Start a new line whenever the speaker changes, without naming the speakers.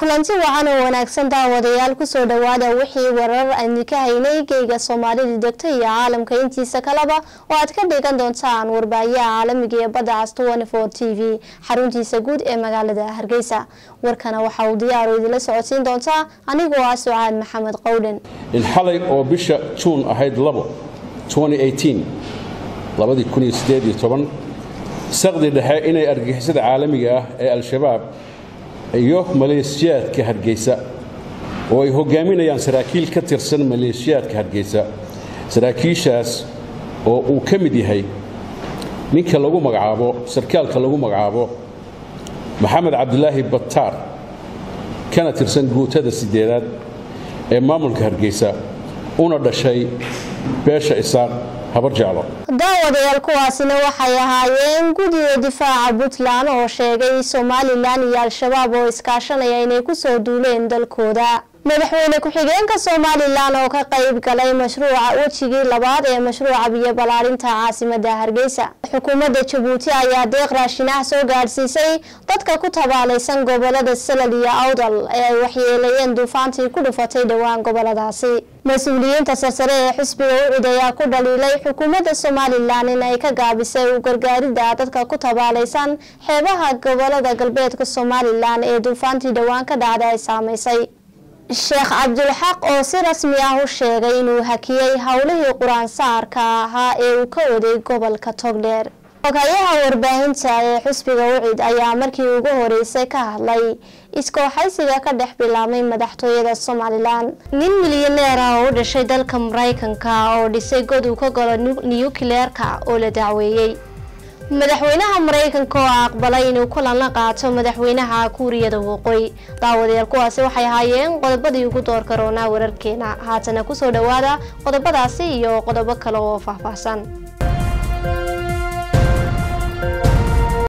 kulanti wacan oo wanaagsan daawadayaal kusoo dhawaada wixii warar aynu ka haynay geyga soomaalida degta iyo caalamka intiisa kaleba oo aad ka dhigan doontaan warbaahiyaha caalamiga ee badda cas t v xaruntiisa guud ee magaalada hargeysa warkana waxa uu diyaaru idinla socodsiin doontaa anigoo ah sucaad maxamed qowdhan
in xalay oo bisha juun ahayd labo saqdi dhexe inay argagixisada caalamiga ah ee al-shabaab iyo maleeshiyaadka hargeysa oo ay hogaaminayaan saraakiil ka tirsan maleeshiyaadka hargeysa saraakiishaas oo uu ka mid yahay ninka lagu magacaabo sarkaalka lagu magacaabo maxamed cabdilaahi bataar kana tirsan guutada sideedaad ee maamulka hargeysa una dhashay beesha isaaq
daawadayaal kuwaasina waxay ahaayeen guddiga difaaca puntland oo sheegay somalilan iyo al-shabaab oo iskaashanaya inay kusoo duuleen dalkooda madaxweyne ku-xigeenka somalilan oo ka qayb galay mashruuca wejigii labaad ee mashruuca biyo ballaarinta caasimada hargeysa xukuumadda jabuuti ayaa deeq raashinah soo gaadhsiisay dadka ku tabaalaysan gobolada salal iyo awdal ee ay waxyeeleeyeen duufaantii ku dhufatay dhowaan goboladaasi mas-uuliyiinta sarsare ee xisbiga ucid ayaa ku dhaliilay xukuumadda somalilan in ay ka gaabisay u gargaaridda dadka ku tabaalaysan xeebaha gobolada galbeedka somalilan ee duufaantii dhowaan ka dhacda ay saamaysay sheekh cabdulxaq oo si rasmi ah u sheegay inuu hakiyey howlihii qur-aan saarka ahaa ee uu ka waday gobolka togdheer xogayaha warbaahinta ee xisbiga ucid ayaa markii ugu horeysay ka hadlay iskooxaysiga ka dhex bilaabmay madaxtooyada somalilan nin milyaneer ah oo u dhashay dalka maraykanka oo dhisay god uu ka galo niyukleerka oo la dacweeyey madaxweynaha maraykanka oo aqbalay inuu kulan la qaato madaxweynaha kuuriyada waqooyi daawadayaal kuwaasi waxay ahaayeen qodobadii ugu doorka roonaa wararkeena haatana kusoo dhawaada qodobadaasi iyo qodobo kale oo faahfaahsan